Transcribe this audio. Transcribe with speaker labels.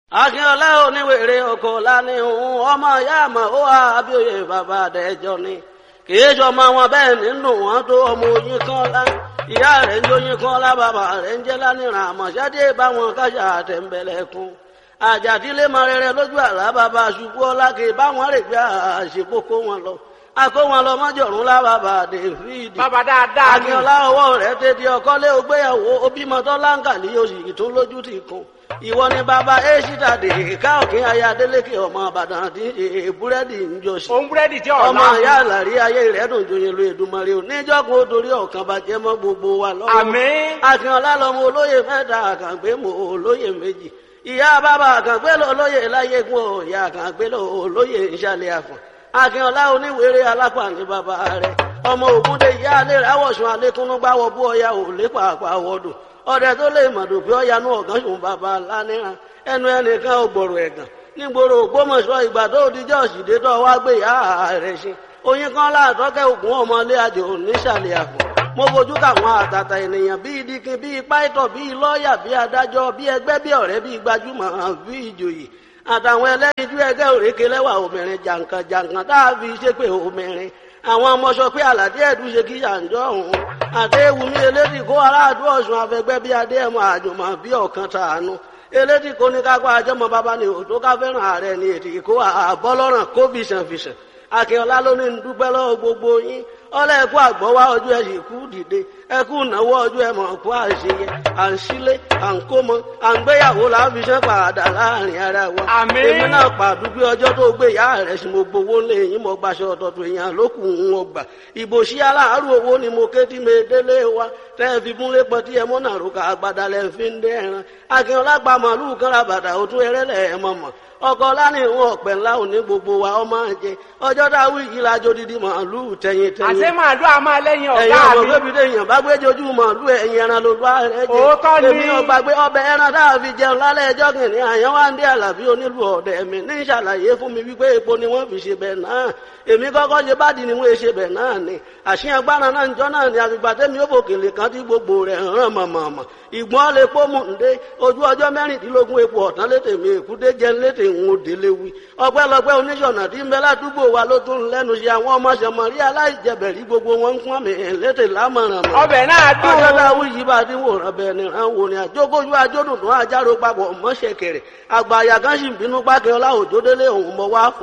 Speaker 1: akínọlá oníwèrè ọkọ lánìhùn ọmọ ìyá àmọ ó wà abíòye bàbá àdẹjọ ni kìí sọmọ wọn bẹ́ẹ̀ nínú wọn tó ọmọ oyin kan lá ìyá rẹ̀ ń jóyin kan lá bàbá rẹ̀ ń jẹ lánìràn àmọṣẹdé báwọn kájà àtẹnbẹlẹkùn àjàdílé mọ rere lójú àlá bàbá ṣubú ọlá kì í báwọn rè gbé àṣepọkọ wọn lọ akó wọn lọ mọjọrùn lá bàbá david
Speaker 2: bàbá dáadáa ni
Speaker 1: akínọlá ọwọ́ rẹ̀ tètè ọkọlé ògbéyàwó obìmọtọ láǹkàlì oṣù tó lójú ti kún ìwọ ni bàbá èṣìdà dè ká òkè ayé adélékè ọmọ àbàdàn tí ṣe búrẹ́dì ń jọṣì
Speaker 2: òun búrẹ́dì tí ọ̀la
Speaker 1: ọmọ ìyá àlàrí ayé rẹ̀ dùn joyin lu èdùmarè ò níjọ́gun ó dorí ọ̀kan bàjẹ́ mọ́ gbogbo wa lọ́wọ́
Speaker 2: àmín
Speaker 1: akínọlá lọmọ olóyè mẹ́ta àkàngbé mọ olóyè méjì ìyá bàbá àkàngbé lọ olóyè láyégún ò ìyá àkàngbé lọ olóyè ìṣàlẹ̀ àfọ̀n akínọlá oníwèrè alápá ní bàbá rẹ̀ ọmọ ògúndé ìyá alẹ́ rẹ̀ àwọ̀sùn alẹ́kúnnú gbáwọ̀ bú ọya ò lépa àpàwọ̀dù ọdẹ tó lè mọ̀dù pé ọ̀yanú ọ̀gán sùn bàbá lánìràn ẹnu ẹnìkan ò gbọ̀rọ̀ ẹ̀gàn nígboro ògbómọ̀ṣọ́ ìgbà tó dijọ́ òsìdé tó wá gbé ìyá rẹ̀ ṣe oyin kan láàtọ́kẹ́ ògùn ọmọlé àjò nísàlẹ̀ àpò mo fojú káwọn àtàtà ènìyàn bíi dikin bíi pàìtọ̀ bíi lọ́ọ̀yà bíi adájọ́ bíi ẹgbẹ́ bíi ọ̀rẹ́ bíi gbajúmọ̀ bíi ìjòyè àtàwọn ẹlẹ́yinjú ẹgbẹ́ òrékè lẹ́wà obìnrin jàǹkàn jàǹkàn tá a fi ṣépè obìnrin àwọn ọmọ sọ pé àlàdé ẹ̀dùn ṣe kí yàǹjọ́ òun àdéhùnmí elédì kó aráàdú ọ̀sùn afẹgbẹ́ bíi adéhùn àjùmọ̀ bíi ọ̀kan tàánú elédì kó ní kápá àjọmọ bàbá ni òtó ká fẹ́ràn ààrẹ ni ètì kó àbọ́lọ́ràn kó fìṣànfìṣàn akínọlá ló ní dúpẹ́ lọ́wọ́ gbogbo yín ọlọ́ ẹ̀kú àgbọ̀wá ọjọ́ ẹ̀ sì kú dìde ẹ̀kú ìnáwó ọjọ́ ẹ̀ mọ̀ kú àṣeyẹ à ń sílé à ń kómọ à ń gbéyàwó láfiṣẹ́ padà láàrin ara wa.
Speaker 2: Àmín.
Speaker 1: èmi náà pàdúgbé ọjọ́ tó gbé ìyá rẹ̀ sí mo gbowó lé yín mo gbaṣọ ọ̀tọ̀tọ̀ èèyàn lókù ń wọ́n gbà. ìbò sí aláàárù owó ni mo ké tí mi délé wa tẹ́ ẹ fi múlé pọ̀ tí ẹ mọ́ náà rúkà àgbàdà lẹ́ fi ń dẹ́ ẹran. akínọlá pa màálù kan ra bàtà òtún ẹrẹ́lẹ̀ ẹ̀ mọ̀mọ́ ọkọ lánìí ìwọn ọpẹ ńlá òní gbogbo wa ọmọ jẹ ọjọ́ dáwọ yìí lájọ dídí màálù tẹyin tẹyin
Speaker 2: àti màálù àmọ́ lẹ́yìn
Speaker 1: ẹ̀yin
Speaker 2: ọ̀gá
Speaker 1: ọmọ
Speaker 2: mi
Speaker 1: bébí lèèyàn bá gbé jojú màálù ẹ̀yin ẹran ló bá rẹ jẹ
Speaker 2: Òótọ́ ni.
Speaker 1: èmi ọgbà gbé ọbẹ̀ ẹran tá a fi jẹun lálẹ́ ẹjọ́ kìnìún àyàn wá ń dé àlàbí onílù ọ̀dẹ̀ mi ní ìṣàlàyé fún mi wípé epo ni wọ́n fi ṣe bẹ̀ náà èmi kọ́kọ́ ṣe bádìí ni wọ́n ṣe bẹ̀ náà ni àṣìyàn gbára náà ń jọ náà ni àfìgbà tẹ́mi ó bòkèlè kan tí gbogbo rẹ̀ hàn mọ̀mọ̀mọ̀ ìgbọ́n lè pọ́ mú ǹdé ojú ọjọ́ mẹ́rìndínlógún epo ọ̀tán létè mi èkúté jẹ́ létè ń délé wí ọpẹ́lọpẹ́ oníṣọ̀nà tí ń bẹ ládùúgbò wa ló tún lẹ́nu ṣe àwọn ọmọ ṣẹmọ̀rí aláìjẹbẹ̀rí gbogbo wọn ń pọ́n mi létè lámọ̀ràn mọ́
Speaker 2: ọbẹ̀ náà dùn
Speaker 1: ọjọ́ dáwọ́ yìí bá ti wòran bẹ́ẹ̀ ni ràn wò ni àjókòjú ajódùn tó àjárò papọ̀ mọ́ṣẹ̀kẹ̀rẹ̀ àgbà àyà kan sì ń bínú pákẹ́ ọlá òjòdélé òun mọ́ wá fún